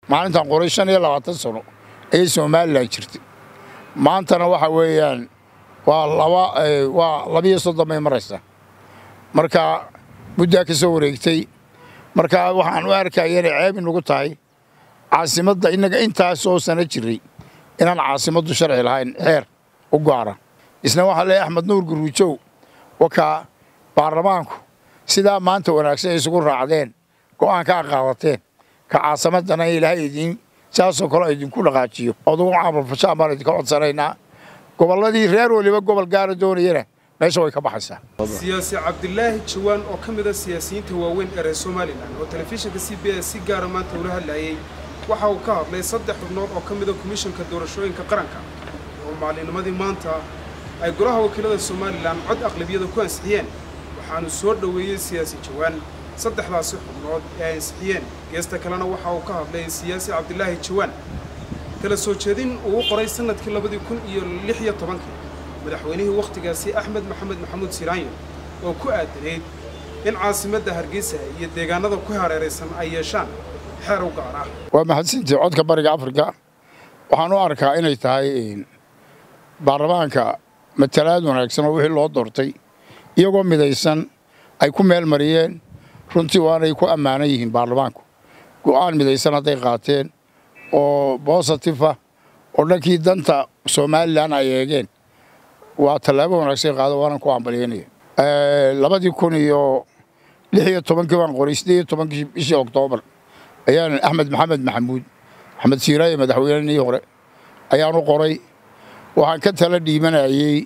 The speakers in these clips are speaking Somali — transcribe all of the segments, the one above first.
maalintan qoray shan iyo labaatan sano ayay somalilan jirtay maantana waxa weeyaan waa laba waa labiyo soddon bay maraysaa marka muddaa ka soo wareegtay marka waxaan u arkaya inay ceeb inagu tahay caasimadda innaga intaasoo sano jiray inaan caasimaddu sharci lahayn xeer u gaara isna waxaa leeyahy axmed nuur guruujow wakaa baarlamaanku sidaa maanta wanaagsan ay isugu raacdeen go'aanka a qaadateen ka caasimaddana ilaahay idiin saasoo kale idinku dhaqaajiyo odugu camalfashaan baan idinka codsanaynaa gobolladii reer weliba gobol gaara doonayana meesha way ka baxaysaa siyaasi cabdilaahi jawaan oo ka mid a siyaasiyiinta waaweyn ee reer somalilan oo telefishinka c b s si gaara maanta ula hadlayey waxa uu ka hadlay saddex xubnood oo ka mida komishanka doorashooyinka qaranka oo maalinimadii maanta ay golaha wakiilada somalilan cod aqlabiyada ku ansixiyeen waxaanu soo dhoweeyey siyaasi jawaan saddexdaasi xubnood ee ay ansixiyeen geesta kalena waxa uu ka hadlay siyaasi cabdilaahi jawaan kala soo jeedin uu u qoray sannadkii labadii kun iyo lix iyo tobankii madaxweynihii wakhtigaasi axmed maxamed maxamuud siraanyo oo ku aadanayd in caasimadda hargeysa iyo deegaanada ku hareeraysan ay yeeshaan xeer u gaar ah waa mahadsantii codka bariga afrika waxaan u arkaa inay tahay baarlamaanka matalaad wanaagsan oo wixii loo doortay iyagoo midaysan ay ku meel mariyeen runtii waanay ku ammaanan yihiin baarlamaanku go'aan midaysan hadday qaateen oo bositifah oo dhankii danta somalilan ay eegeen waa tallaabo wanaagsan qaado waanan ku ambaliyanaya labadii kun iyo lix iyo tobankii baan qoray siddeed iyo tobankii bishii oktoobar ayaan axmed maxamed maxamuud axmed siiraaye madaxweynenii hore ayaanu qoray waxaan ka tala dhiibanayey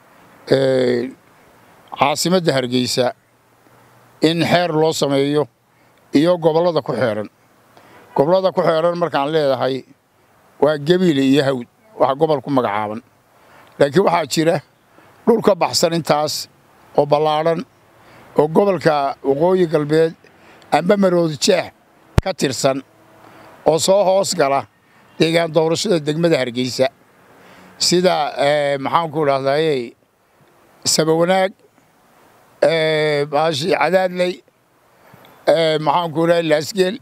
caasimadda hargeysa in xeer loo sameeyo iyo gobollada ku xeeran gobollada ku xeeran markaan leedahay waa gebiile iyo hawd waxa gobol ku magacaaban laakiin waxaa jira dhul ka baxsan intaas oo ballaadhan oo gobolka waqooyi galbeed amba maroodi jeex ka tirsan oo soo hoos gala deegaan doorashada degmada hargeysa sida maxaanku idhahdaye sabawanaag baashi cadaadley maxaanku idhaha laasgeel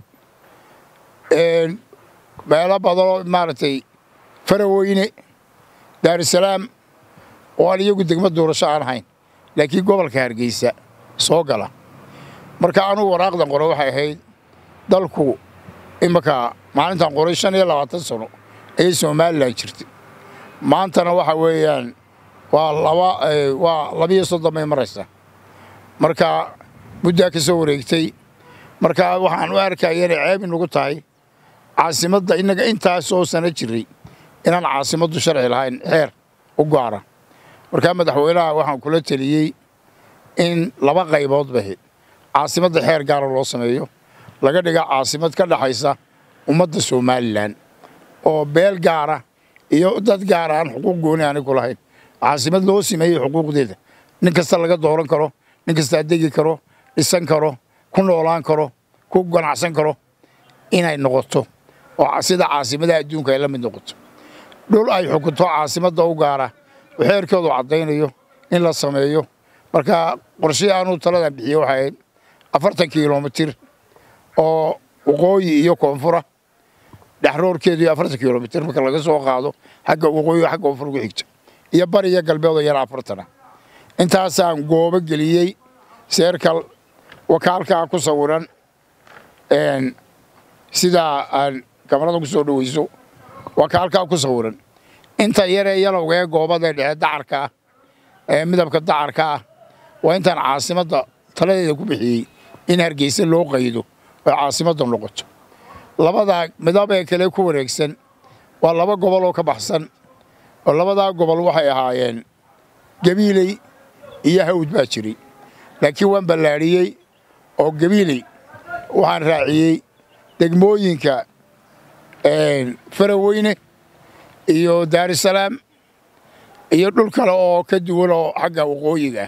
meelo badanoo maaragtay faraweyne daarusalaam oo aan iyagu degmad doorasho aan ahayn laakiin gobolka hargeysa soo gala marka anugu waraaqdan qore waxay ahayd dalku imanka maalintan qoray shan iyo labaatan sano ayay somalilan jirtay maantana waxa weeyaan waa laba waa labiyo soddon bay maraysaa marka muddaa ka soo wareegtay marka waxaan u arkaya inay ceeb inagu tahay caasimadda innaga intaasoo sano jiray inaan caasimaddu sharci lahayn xeer u gaara markaa madaxweynaha waxaan kula teliyey in laba qaybood bahayd caasimadda xeer gaara loo sameeyo laga dhiga caasimad ka dhaxaysa ummadda somalilan oo beel gaara iyo dad gaara aan xuquuq gooni aanay ku lahayn caasimad loo sameeyey xuquuqdeeda nin kasta laga dooran karo nin kastaa degi karo dhisan karo ku noolaan karo ku ganacsan karo inay noqoto oo sida caasimadaha adduunka ay la mid noqoto dhul ay xukunto caasimadda u gaara oo xeerkoodu caddaynayo in la sameeyo marka qorshihii aanuu taladan bixiye waxay ahayd afartan kilomitir oo waqooyi iyo koonfura dhexroorkeedu iyo afartan kilomitir marka laga soo qaado xagga waqooyi xagga koonfur ugu xigta iyo bari iyo galbeedoo yara afartana intaasaan goobo geliyey seerkal wakaalkaa ku sawiran sidaa aan kamarada ku soo dhoweyso wakaalkaa ku sawiran inta yaree yalowga ee goobada dhexe dacarka ah ee midabka dacarka ah waa intaan caasimadda taladeeda ku bixiyey in hargeysa loo qaydo oo caasimadda noqoto labadaa midab ee kale ku wareegsan waa laba gobol oo ka baxsan oo labadaa gobol waxay ahaayeen gabiiley iyo hawd baa jiray laakiin waan ballaadhiyey oo gabiiley waxaan raaciyey degmooyinka faraweyne iyo daarusalaam iyo dhul kale oo ka duwan oo xagga waqooyiga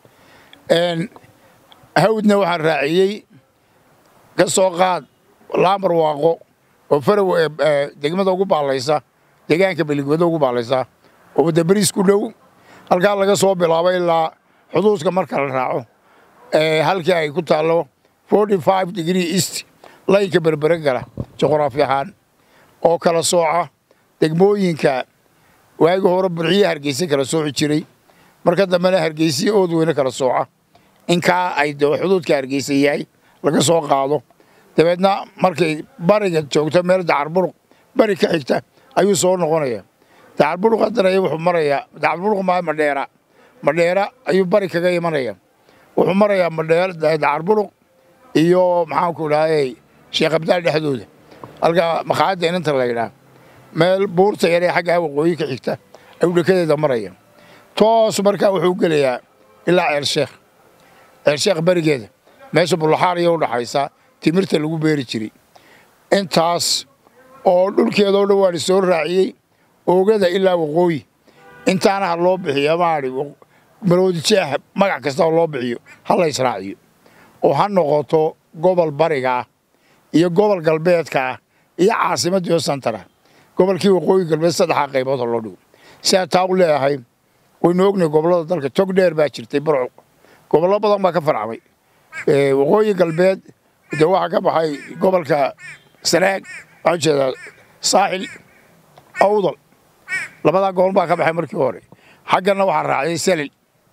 hawdna waxaan raaciyey ka soo qaad laamar waaqo oo faraw degmada ugu baallaysa deegaanka beligwado ugu baallaysa oo wadda beriis ku dhow halkaa laga soo bilaabo ilaa xuduudka marka la raaco halkii ay ku taallo forty five degree east laynka berbere gala juqraafi ahaan oo kala sooca degmooyinka waagi hore burciya hargeysa kala sooci jiray marka dambena hargeysiya ood weyne kala sooca inkaa ay xuduudka hargeysa yahay laga soo qaado dabeedna markay bariga joogto meel dacarburuq bari ka xigta ayuu soo noqonaya dacarburuq haddana wuxuu marayaa dacarburuq maa madheera madheera ayuu bari kaga imanaya wuxuu marayaa madheera dacarburuq iyo maxaanku idhahay sheekh abdaal dhexdooda halkaa makhaayadda inanta la yidhaah meel buurta yaree xaggaa waqooyi ka xigta ayuu dhekadeeda maraya toos markaa wuxuu gelayaa ilaa ceelsheekh ceelsheekh berigeeda meesha bullaxaariya u dhaxaysa timirta lagu beeri jiray intaas oo dhulkeedao dhan waana soo raaciyey oogada ilaa waqooyi intaana ha loo bixiyo maai maroodi jeex magac kasta oo loo bixiyo ha la israaciyo oo ha noqoto gobol barigaah iyo gobol galbeedkaah iyo caasimaddiio santara gobolkii waqooyi galbeed saddexaa qaybood ha loo dhigo sidaa taa u leeyahay waynu ognay gobollada dalka tog dheer baa jirtay burco gobollo badan baa ka farcamay waqooyi galbeed de waxaa ka baxay gobolka sanaag waxaa jeedaa saaxil awdal labadaa gobol baa ka baxay markii hore xaggana waxaa raacday selil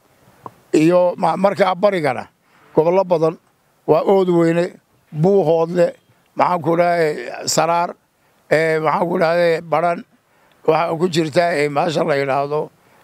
iyo markaa barigana gobollo badan waa ood weyne buuhoodle maxaanku idhahay saraar maxaanku idhahday baran waxaa ku jirta maasha la yidhaahdo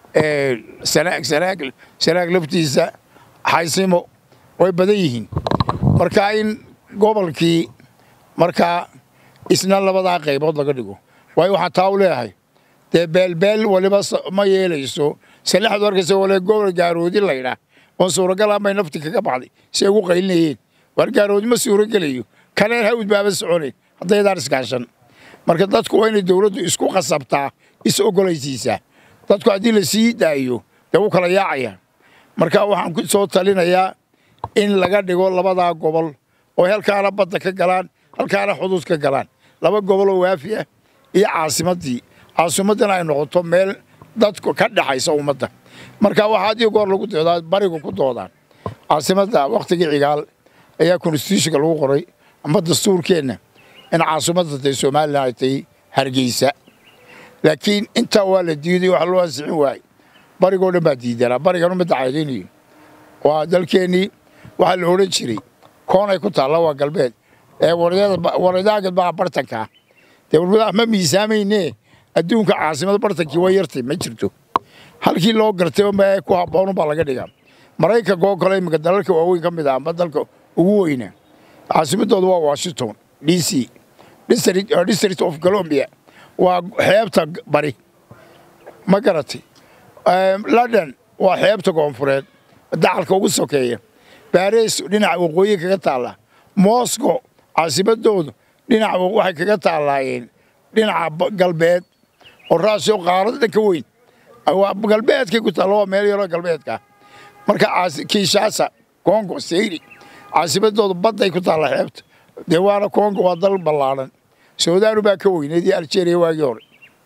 sanaag sanaag sanaag laftiisa xaysimo way badan yihiin marka in gobolkii markaa isna labadaa qaybood laga dhigo waayo waxaan taa u leeyahay dee beelbeel waliba ma yeelayso salexdu arkaysa wale gobol gaaroodi laydhaah oon suuragalaan bay nafti kaga baxday si ay ugu qaylinayeen waar gaaroodi ma suurogelayo kaneen hawd baaba soconayn haddaydaan iskaashan marka dadku waa inay dowladdu isku qasabtaa is ogolaysiisaa dadku haddii la sii daayo dee wuu kala yaacaya marka waxaan ku soo talinayaa in laga dhigo labadaa gobol oo halkaana badda ka galaan halkaana xuduud ka galaan laba goboloo waafi ah iyo caasimaddii caasimaddina ay noqoto meel dadku ka dhexaysa ummadda marka waxaa had iyo goor lagu doodaa barigu ku doodaan caasimadda wakhtigii cigaal ayaa konstitutionka lagu qoray ama dastuurkeenna in caasimadda tay somalilan ay tahay hargeysa laakiin intaa waa la diiday wax loo ansixin waayey barigoo dhan baa diidanaa bariganu midda caydaynayo waa dalkeennii waxaa la odhan jiray koonay ku taalla waa galbeed ee wareedaageed baa bartankaa dee warmadaha ma miisaamayne adduunka caasimada bartankii waa yartay ma jirto halkii loo gartay ku habboonubaa laga dhigaa maraykanka oo kale iminka dalalka waaweyn ka mid ah amba dalka ugu weyna caasimadooda waa washington d c district of colombia waa xeebta bari ma garatay london waa xeebta koonfureed dacalka ugu sokeeya baris dhinaca waqooyi kaga taalla moscow caasimadoodu dhinaca waxay kaga taallaayeen dhinaca galbeed oo raasio qaarada dhan ka weyn galbeedkay ku taalla waa meel yaroo galbeedka marka kiishaasa kongo seyri caasimadoodu badday ku taalla xeebta dee waana kongo waa dal ballaadhan suudaanu baa ka weyneed iyo algeria waagii hore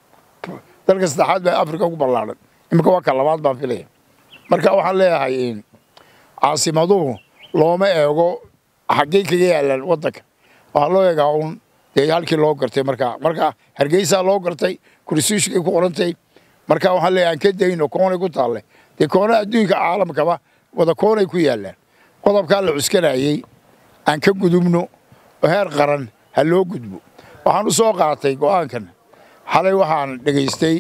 dalka saddexaad baa afrika ugu ballaadhan iminka waa ka labaad baan filaya marka waxaan leeyahay caasimaduhu looma eego xaggey kaga yaalaan waddanka waxaa loo eegaa uun dee halkii loo gartay markaa marka hargeysaa loo gartay konstitutionkay ku qorantay marka waxaan leeyahay aan ka dayno koonay ku taalle dee koona adduunka caalamkaba wada koonay ku yaallaan qodobkaa la cuskanayey aan ka gudubno oo heer qaran ha loo gudbo waxaan u soo qaatay go'aankan xalay waxaan dhegaystay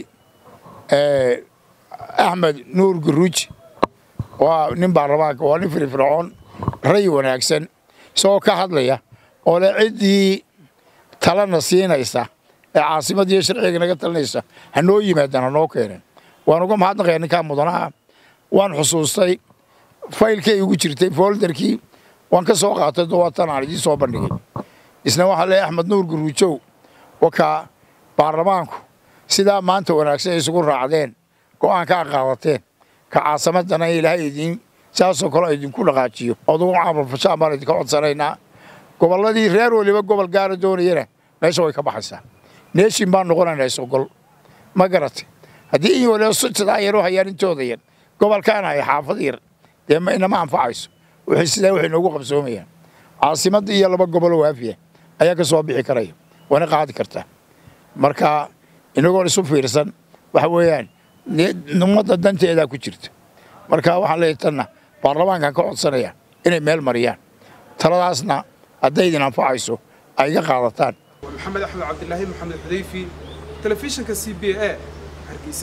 axmed nuur guruuj waa nin baarlamaanka waa nin firfircoon ray wanaagsan isagoo ka hadlaya oo le ciddii talana siinaysa ee caasimaddiiyo sharciga naga talinaysa ha noo yimaadaan ha noo keeneen waan uga mahadnaqaya ninkaa mudanaha waan xusuustay faylkay igu jirtay fooldarkii waan ka soo qaatay dobaatan aan idiin soo bandhigay isna waxaa leeyahay axmed nuur guruujow wakaa baarlamaanku sidaa maanta wanaagsan ay isugu raacdeen go'aankaa qaadateen ka caasimaddana in ilaahay idiin saasoo kale idinku dhaqaajiyo odugu camalfashaan baan idinka codsanaynaa gobolladii reer weliba gobol gaara doonayana meesha way ka baxaysaa neeshin baan noqonaynaa isogol ma garatay haddii in waliba sidaa yar u hayaan intooda yar gobolkaan hay xaafad yar dee inama anfacayso wixii sidaa waxay noogu qabsoomayaan caasimadda iyo laba gobol waafiya ayaa ka soo bixi karaya waana qaadi kartaa marka inagoon isu fiirsan waxa weeyaan ummadda danteedaa ku jirta marka waxaan leeyahay tanna baarlamaankan ka codsanaya inay meel mariyaan taladaasna hadday idin anfacayso ay iga qaadataan maxamed axmed cabdilaahi maxamed xudayfi telefishinka c b a hargeysa